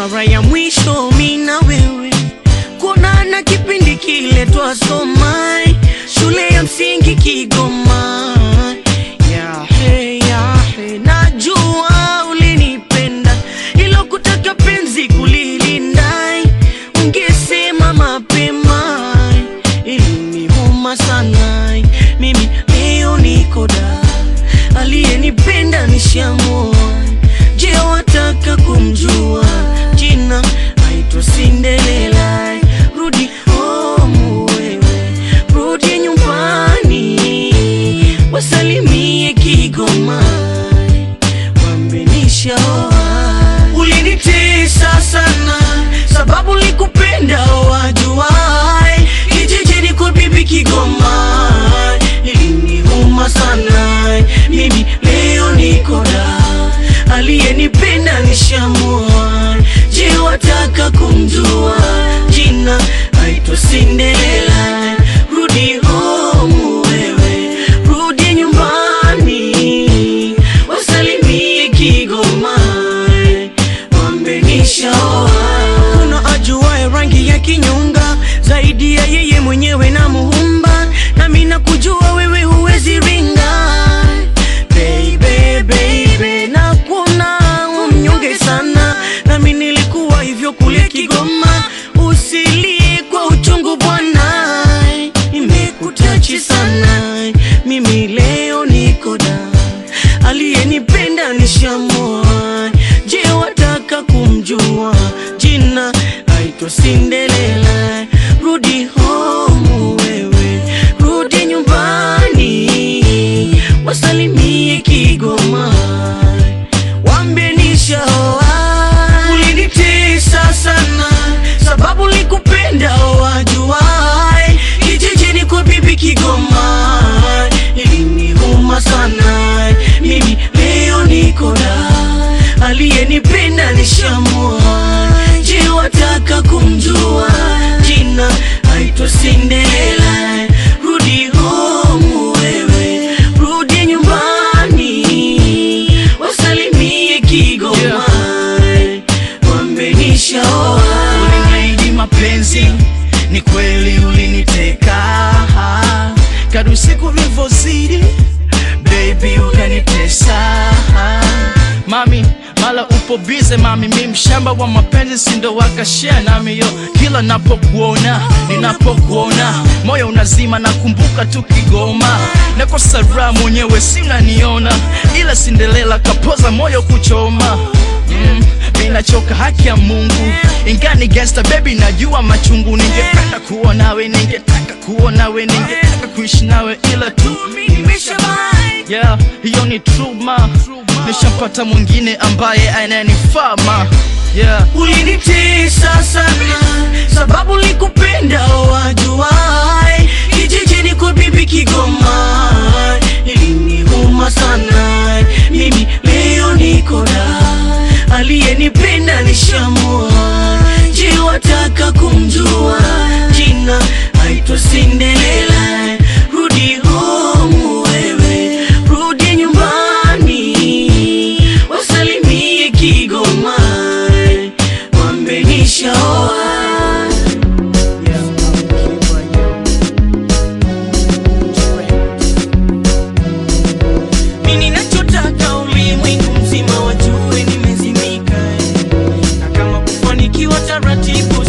mara ya mwisho mi na wewe kuonana kipindi kile twasoma shule ya msingi Kigoma. Yahe, yahe, najua ulinipenda, ilo kutaka penzi kulilinda, ungesema mapema, iliniuma sana. Mimi leo niko da, aliyenipenda nishamua. Je, wataka kumjua jina? Aitwa Cinderella. Rudi home wewe, rudi nyumbani, wasalimie Kigoma, wambenisha ulinitesa sana, sababu likupenda wajuai, kijijini kwa bibi Kigoma, iliniuma sana, mimi leo niko da, aliyenipenda nishamua. Je, wataka kumjua jina? Aitwa Cinderella. Rudi home wewe, rudi nyumbani, wasalimie Kigoma, wambenishaoa. Kuna ajuaye rangi ya kinyonga zaidi ya yeye mwenyewe na Muumba, nami nakujua wewe huwezi ringa baby, baby, na kuna mnyonge sana, nami nilikuwa hivyo kule Kigoma. Usilie kwa uchungu bwana, imekutachi sana. Mimi leo niko da, aliyenipenda nishamua. Je, wataka kumjua jina? Aitwa Cinderella. Rudi home wewe, rudi nyumbani, wasalimie Kigoma, wambie nishaoa. Ulinitesa sana, sababu likupenda wajuai, kijijini kwa bibi Kigoma, iliniuma sana. Mimi leo niko da, aliyenipenda nishamua. Je, wataka kumjua jina? Aitwa Cinderella. Rudi home wewe, rudi nyumbani, wasalimie Kigoma, wambenishaoa. Uliniahidi mapenzi, ni kweli uliniteka. Kadri siku vilivyozidi, baby ukanitesa. Mami, mala upo bize mami, mi mshamba wa mapenzi, sindo wakashare nami yo. Kila napokuona, ninapokuona, moyo unazima, nakumbuka tu Kigoma. Nakosa raha mwenyewe, sinaniona, ila Cinderella kapoza moyo kuchoma mm, minachoka haki ya Mungu ingani gangsta baby, najua machungu. Ningependa kuwa nawe, ningetaka kuwa nawe, ningetaka kuishi nawe, ila tu yeah, hiyo ni truma. Nishampata mwingine ambaye ananifaa ma yeah. Ulinitesa sana sababu likupenda wajuai, kijijini kwa bibi Kigoma, iliniuma sana. Mimi leo niko da, aliyenipenda nishamua. Je, wataka kumjua jina? Aitwa Cinderella. Rudi home wewe, rudi nyumbani, wasalimie Kigoma, wambenishaoa. Mimi ninachotaka ulimwengu mzima wajue nimezimika, na kama kufanikiwa taratibu